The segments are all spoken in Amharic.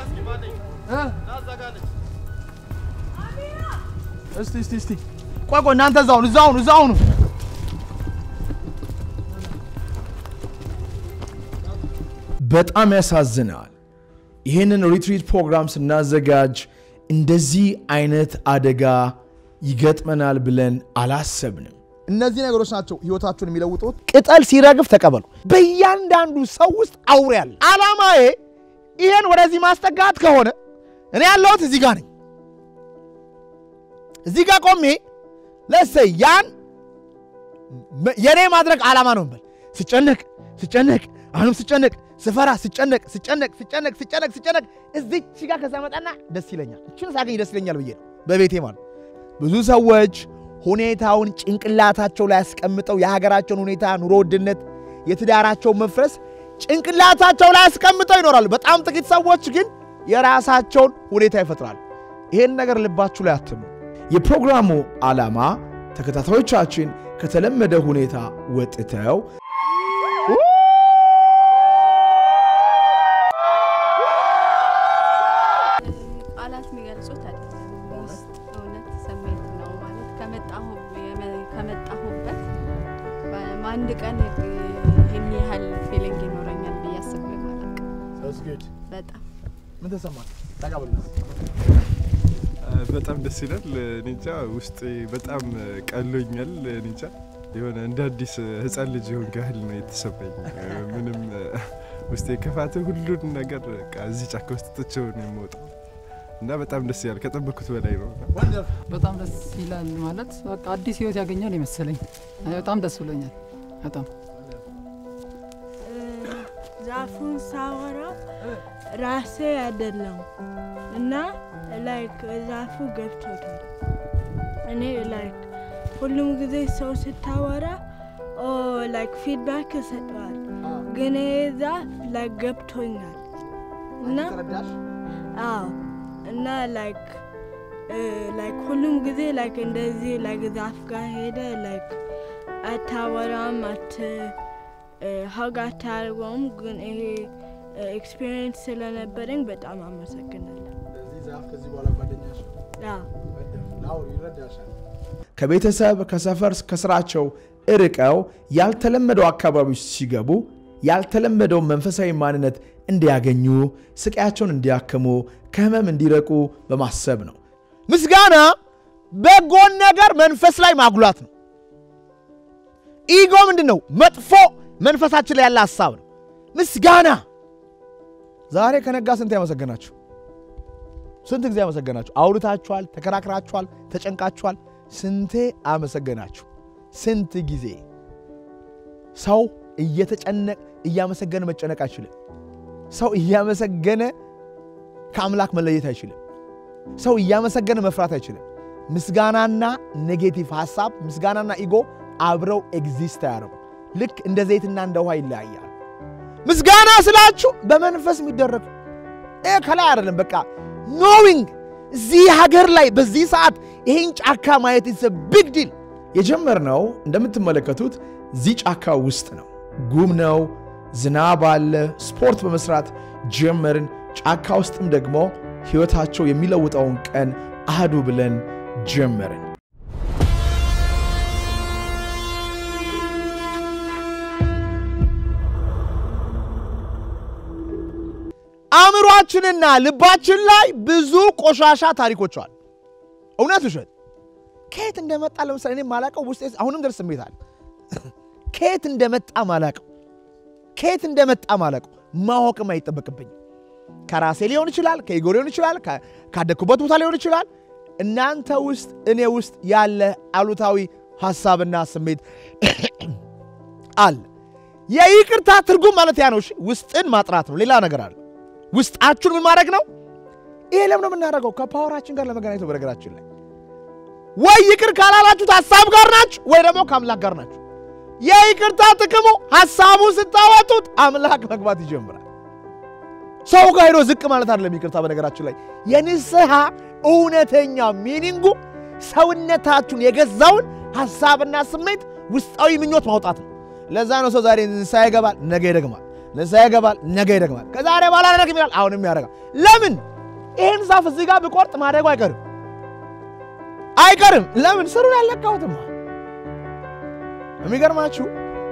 እስቲ እስቲ እስቲ ቆይ ቆይ እናንተ እዛው ነው እዛው ነው እዛው ነው። በጣም ያሳዝናል። ይህንን ሪትሪት ፕሮግራም ስናዘጋጅ እንደዚህ አይነት አደጋ ይገጥመናል ብለን አላሰብንም። እነዚህ ነገሮች ናቸው ህይወታችሁን የሚለውጡት። ቅጠል ሲረግፍ ተቀበሉ። በእያንዳንዱ ሰው ውስጥ አውሬ አለ። አላማዬ ይሄን ወደዚህ ማስጠጋት ከሆነ እኔ ያለሁት እዚህ ጋር ነኝ። እዚህ ጋር ቆሜ ለሰይ ያን የኔ ማድረግ ዓላማ ነው በል ስጨነቅ ስጨነቅ አሁንም ስጨነቅ ስፈራ ስጨነቅ ስጨነቅ ስጨነቅ ስጨነቅ ስጨነቅ እዚች ጋር ከዛ መጣና ደስ ይለኛል። እችን ሳገኝ ደስ ይለኛል ብዬ ነው በቤቴ ማለት ብዙ ሰዎች ሁኔታውን ጭንቅላታቸው ላይ ያስቀምጠው የሀገራቸውን ሁኔታ፣ ኑሮ ውድነት፣ የትዳራቸውን መፍረስ ጭንቅላታቸው ላይ ያስቀምጠው ይኖራሉ። በጣም ጥቂት ሰዎች ግን የራሳቸውን ሁኔታ ይፈጥራሉ። ይሄን ነገር ልባችሁ ላይ አትሙ። የፕሮግራሙ ዓላማ ተከታታዮቻችን ከተለመደ ሁኔታ ወጥተው ቃላት የሚገልጹት አይደለም። ውስጥ እውነት ስሜት ነው ማለት ከመጣሁ ከመጣሁበት በአንድ ቀን ይህን ያህል ፊሊንግ ይኖረኛል ብዬ አስቤ አላውቅም። በጣም ምን ተሰማ? በጣም ደስ ይላል። እኔ እንጃ ውስጤ በጣም ቀሎኛል። እኔ እንጃ የሆነ እንደ አዲስ ህፃን ልጅ የሆን ያህል ነው የተሰማኝ። ምንም ውስጤ ክፋት፣ ሁሉን ነገር በቃ እዚህ ጫካ ውስጥ ትቼው ነው የምወጣው እና በጣም ደስ ይላል። ከጠበኩት በላይ ነው። በጣም ደስ ይላል ማለት በቃ አዲስ ህይወት ያገኛል የመሰለኝ። በጣም ደስ ብሎኛል። በጣም ዛፉን ሳወራው ራሴ አይደለም እና ላይክ ዛፉ ገብቶታል። እኔ ላይክ ሁሉም ጊዜ ሰው ስታወራ ኦ ላይክ ፊድባክ እሰጠዋል፣ ግን ይሄ ዛፍ ላይክ ገብቶኛል እና አዎ እና ላይክ ላይክ ሁሉም ጊዜ ላይክ እንደዚህ ላይክ ዛፍ ጋር ሄደ ላይክ አታወራም አት ሀግ አታደርገውም። ግን ይሄ ኤክስፒሪየንስ ስለነበረኝ በጣም አመሰግናለሁ። አዎ ከቤተሰብ ከሰፈር ከስራቸው እርቀው ያልተለመደው አካባቢዎች ሲገቡ ያልተለመደውን መንፈሳዊ ማንነት እንዲያገኙ ስቃያቸውን እንዲያክሙ ከህመም እንዲረቁ በማሰብ ነው። ምስጋና በጎን ነገር መንፈስ ላይ ማጉላት ነው። ኢጎ ምንድን ነው? መጥፎ መንፈሳችን ላይ ያለ ሀሳብ ነው። ምስጋና ዛሬ ከነጋ ስንት ያመሰገናችሁ? ስንት ጊዜ አመሰገናችሁ? አውርታችኋል፣ ተከራክራችኋል፣ ተጨንቃችኋል። ስንቴ አመሰገናችሁ? ስንት ጊዜ ሰው እየተጨነቅ እያመሰገነ መጨነቅ አይችልም። ሰው እያመሰገነ ከአምላክ መለየት አይችልም። ሰው እያመሰገነ መፍራት አይችልም። ምስጋናና ኔጌቲቭ ሀሳብ፣ ምስጋናና ኢጎ አብረው ኤግዚስት አያደርጉም። ልክ እንደ ዘይትና እንደ ውሃ ይለያያል። ምስጋና ስላችሁ በመንፈስ የሚደረግ ይህ ከላይ አይደለም። በቃ ኖዊንግ እዚህ ሀገር ላይ በዚህ ሰዓት ይሄን ጫካ ማየት ኢዝ ቢግ ዲል። የጀመርነው እንደምትመለከቱት እዚህ ጫካ ውስጥ ነው። ጉም ነው፣ ዝናብ አለ። ስፖርት በመስራት ጀመርን። ጫካ ውስጥም ደግሞ ሕይወታቸው የሚለውጠውን ቀን አህዱ ብለን ጀመርን። አእምሯችንና ልባችን ላይ ብዙ ቆሻሻ ታሪኮች አሉ። እውነት ውሸት ከየት እንደመጣ ለምሳሌ እኔ ማላቀው ውስጤ አሁንም ድረስ ስሜት አለ። ከየት እንደመጣ ማላቀው ከየት እንደመጣ ማላቀው ማወቅም አይጠበቅብኝም። ከራሴ ሊሆን ይችላል፣ ከኢጎ ሊሆን ይችላል፣ ካደግኩበት ቦታ ሊሆን ይችላል። እናንተ ውስጥ እኔ ውስጥ ያለ አሉታዊ ሀሳብና ስሜት አለ። የይቅርታ ትርጉም ማለት ያ ነው። እሺ ውስጥን ማጥራት ነው። ሌላ ነገር አለ። ውስጣችሁን ምን ማድረግ ነው? ይሄ ለምን ነው የምናደርገው? ከፓወራችን ጋር ለመገናኘት ነው። በነገራችን ላይ ወይ ይቅር ካላላችሁት ሀሳብ ጋር ናችሁ፣ ወይ ደግሞ ከአምላክ ጋር ናችሁ። የይቅርታ ጥቅሙ ሀሳቡ ስታወጡት አምላክ መግባት ይጀምራል። ሰው ጋር ሄዶ ዝቅ ማለት አይደለም ይቅርታ። በነገራችን ላይ የንስሐ እውነተኛ ሚኒንጉ ሰውነታችሁን የገዛውን ሀሳብና ስሜት ውስጣዊ ምኞት ማውጣት ነው። ለዛ ነው ሰው ዛሬ ንስሐ ይገባል፣ ነገ ይደግማል። ንስሐ ይገባል፣ ነገ ይደግማል፣ ከዛሬ በኋላ አላደርግም ይላል፣ አሁንም ያደርጋል። ለምን? ይህን ዛፍ እዚህ ጋር ብቆርጥ ማደጉ አይቀርም አይቀርም። ለምን? ስሩን ያለካሁትማ። የሚገርማችሁ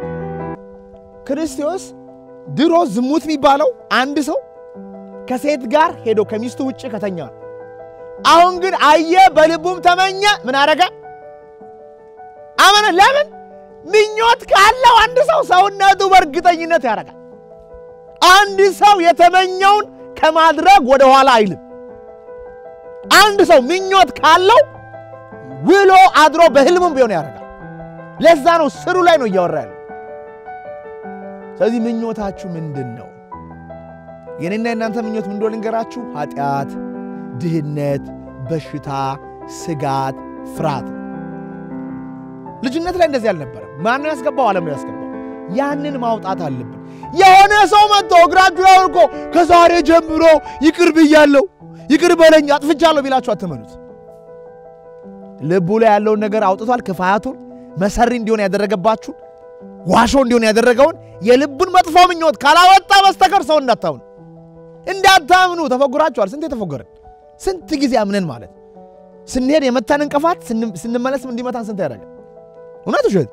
ክርስቶስ ድሮ ዝሙት የሚባለው አንድ ሰው ከሴት ጋር ሄዶ ከሚስቱ ውጭ ከተኛ ነው። አሁን ግን አየ፣ በልቡም ተመኘ። ምን አረገ? አመነ። ለምን? ምኞት ካለው አንድ ሰው ሰውነቱ በእርግጠኝነት ያደርጋል። አንድ ሰው የተመኘውን ከማድረግ ወደ ኋላ አይልም። አንድ ሰው ምኞት ካለው ውሎ አድሮ በህልሙም ቢሆን ያደርጋል። ለዛ ነው ስሩ ላይ ነው እያወራ ያለው። ስለዚህ ምኞታችሁ ምንድን ነው? የኔና የእናንተ ምኞት ምን እንደሆነ ልንገራችሁ። ኃጢአት፣ ድህነት፣ በሽታ፣ ስጋት፣ ፍርሃት። ልጅነት ላይ እንደዚህ አልነበረም። ማነው ያስገባው? ዓለም ነው ያስገባው። ያንን ማውጣት አለብን። የሆነ ሰው መጥቶ እግራችሁ ላይ ወድቆ ከዛሬ ጀምሮ ይቅር ብያለሁ፣ ይቅር በለኝ፣ አጥፍቻለሁ ቢላችሁ አትመኑት። ልቡ ላይ ያለውን ነገር አውጥቷል። ክፋያቱን መሰሪ እንዲሆን ያደረገባችሁን ዋሾ እንዲሆን ያደረገውን የልቡን መጥፎ ምኞት ካላወጣ በስተቀር ሰው እንዳታምኑ እንዳታምኑ። ተፎግራችኋል። ስንት የተፎገረን ስንት ጊዜ አምነን ማለት ስንሄድ የመታን እንቅፋት ስንመለስም እንዲመታን ስንት ያደረገ እውነት ውሸት።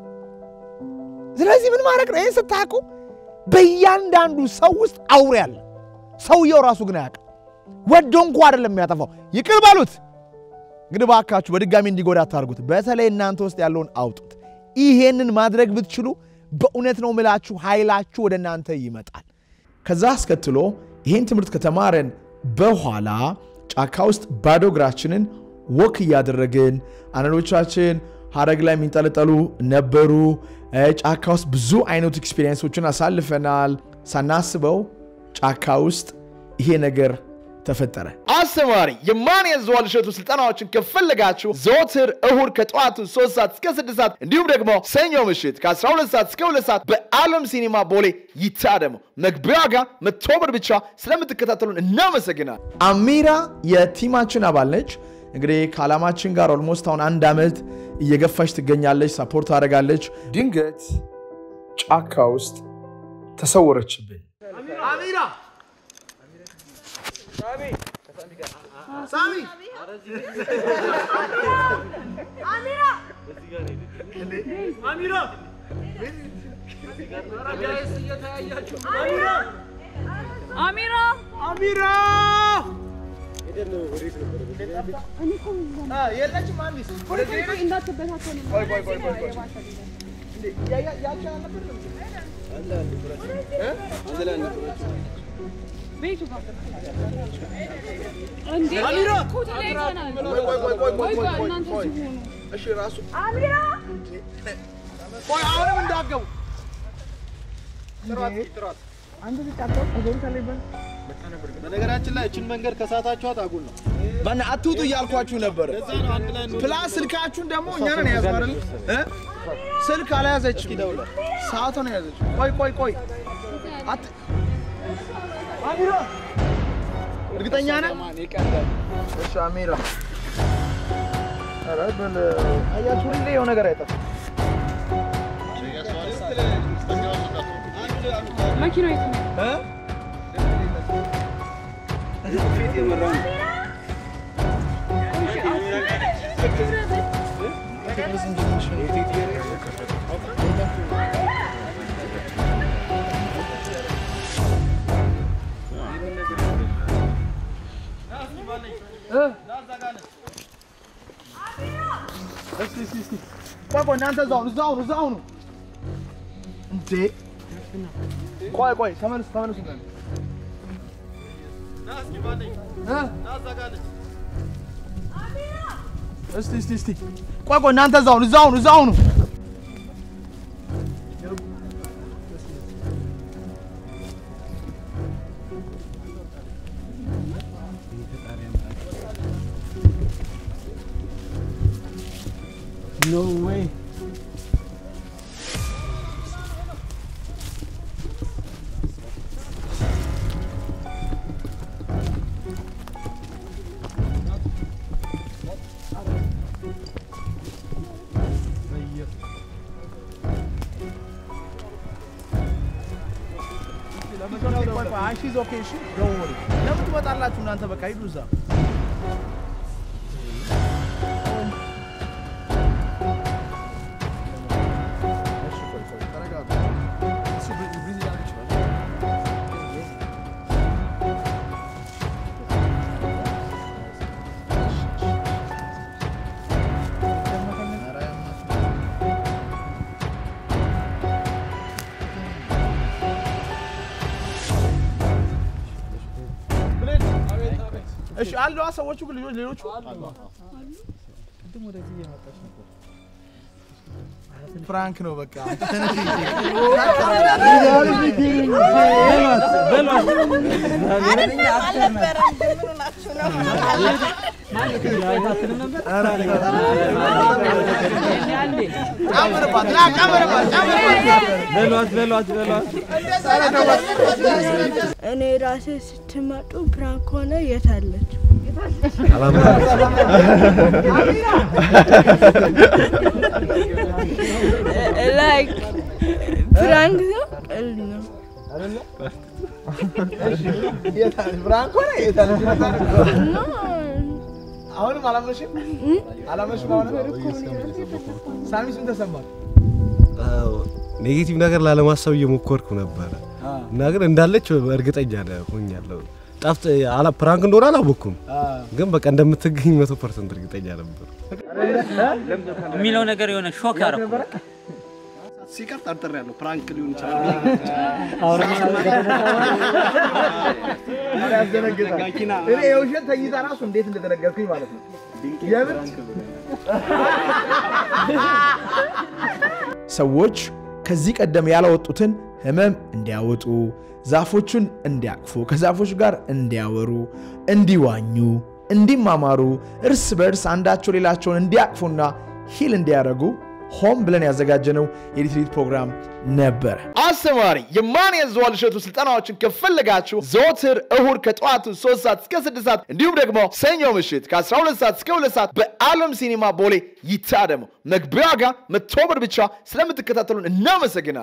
ስለዚህ ምን ማድረግ ነው? ይህን ስታውቁ በእያንዳንዱ ሰው ውስጥ አውሬ አለ። ሰውየው ራሱ ግን አያውቅም። ወዶ እንኳ አይደለም የሚያጠፋው። ይቅር በሉት። እንግዲህ ባካችሁ በድጋሚ እንዲጎዳ አታርጉት። በተለይ እናንተ ውስጥ ያለውን አውጡት። ይሄንን ማድረግ ብትችሉ በእውነት ነው ምላችሁ ኃይላችሁ ወደ እናንተ ይመጣል። ከዛ አስከትሎ ይህን ትምህርት ከተማረን በኋላ ጫካ ውስጥ ባዶ እግራችንን ወክ እያደረግን አንዳንዶቻችን ሀረግ ላይ የሚንጠለጠሉ ነበሩ። ጫካ ውስጥ ብዙ አይነት ኤክስፒሪየንሶችን አሳልፈናል። ሳናስበው ጫካ ውስጥ ይሄ ነገር ተፈጠረ። አስተማሪ የማን የዘዋል እሸቱ ስልጠናዎችን ከፈለጋችሁ ዘወትር እሁድ ከጠዋቱ 3 ሰዓት እስከ 6 ሰዓት እንዲሁም ደግሞ ሰኞ ምሽት ከ12 ሰዓት እስከ 2 ሰዓት በዓለም ሲኒማ ቦሌ ይታደሙ። መግቢያ ዋጋ መቶ ብር ብቻ። ስለምትከታተሉን እናመሰግናል። አሚራ የቲማችን አባል ነች። እንግዲህ ከዓላማችን ጋር ኦልሞስት አሁን አንድ ዓመት እየገፋች ትገኛለች። ሳፖርት ታደርጋለች። ድንገት ጫካ ውስጥ ተሰወረችብን። አሚራ ሳሚ አሚራ አሚራ የለችም። አንዲስ ወደዚህ ሄደች። ቆይ ቆይ ቆይ ቆይ ቆይ እንዴ ያ ያ ያቺ አልነበረም ቤቱ ጋር እንዴ አሚራ! እኮ ተለያይተናል። ቆይ ቆይ ቆይ ቆይ ቆይ ቆይ ቆይ ቆይ እናንተ ቆይ እዚህ ሆኑ። እሺ ራሱ አሚራ ቆይ አሁንም እንዳገቡ በነገራችን ላይ እችን መንገድ ከሳታችኋት አጉል ነው። ማን አትውጡ እያልኳችሁ ነበረ። እዛ ነው አንድ ላይ ነው። ፕላስ ስልካችሁን ደግሞ እኛ ነን የያዝነው አይደል? እ? ስልክ አልያዘችም፣ ሰዓቷን የያዘችው። ቆይ ቆይ ቆይ አት አሚራ እርግጠኛ ነህ? እሺ አሚራ ኧረ በል አያችሁ፣ ሁሌ የሆነ ነገር አይጠፋም። መኪናው የት ነው? እ? ቆይ ቆይ እናንተ እዛው ነው እዛው ነው እዛው ነው እንዴ! ቆይ ቆይ ተመለሱ ተመለሱ እናንተ እ? እስቲ እስቲ እስቲ ቆይ ቆይ እናንተ እዛው ነው እዛው ነው እዛው ነው ኖ ዌይ ሺዝ ኦኬ እሺ ዶንት ወሪ ለምን ትመጣላችሁ እናንተ በቃ ሂዱ እዛ እሺ ቆይ ቆይ ተረጋጉ እሱ ብሪዝ ብሪዝ እያደረግ ይችላል እሺ አለዋ ሰዎቹ ግን ልጆች ሌሎቹ ፍራንክ ነው በቃ ጨምርባት ና ጨምርባት ጨምርባት እኔ ራሴ ስትመጡ ፕራንክ ሆነ የት አለች? ላይክ ፕራንክ ነው ቀልድ ነው። ፍራንክ ሆነ የት አለ? እና አሁንም አላመንሽም አላመንሽም አሁንም ሳሚስ ምን ተሰማ ኔጌቲቭ ነገር ላለማሰብ እየሞከርኩ ነበረ እና ግን እንዳለች እርግጠኛ ነ- ሆኛለሁ። ጠፍት አላ ፕራንክ እንደሆነ አላወቅኩም፣ ግን በቃ እንደምትገኝ መቶ ፐርሰንት እርግጠኛ ነበር። የሚለው ነገር የሆነ ሾክ ያደረኩ ሲቀር ጠርጥር ያለው ፕራንክ ሊሆን ይችላል። ያስደነግጣል። እኔ የውሸት ተይዛ ራሱ እንዴት እንደተነገርኩኝ ማለት ነው። የምር ሰዎች ከዚህ ቀደም ያላወጡትን ህመም እንዲያወጡ፣ ዛፎቹን እንዲያቅፉ፣ ከዛፎች ጋር እንዲያወሩ፣ እንዲዋኙ፣ እንዲማማሩ፣ እርስ በእርስ አንዳቸው ሌላቸውን እንዲያቅፉና ሂል እንዲያደርጉ ሆም ብለን ያዘጋጀነው የሪትሪት ፕሮግራም ነበረ። አስተማሪ የማን የዘዋል እሸቱ ስልጠናዎችን ከፈለጋችሁ ዘወትር እሁድ ከጠዋቱ 3 ሰዓት እስከ 6 ሰዓት እንዲሁም ደግሞ ሰኞ ምሽት ከ12 ሰዓት እስከ 2 ሰዓት በዓለም ሲኒማ ቦሌ ይታደሙ። መግቢያ ዋጋ መቶ ብር ብቻ። ስለምትከታተሉን እናመሰግናል።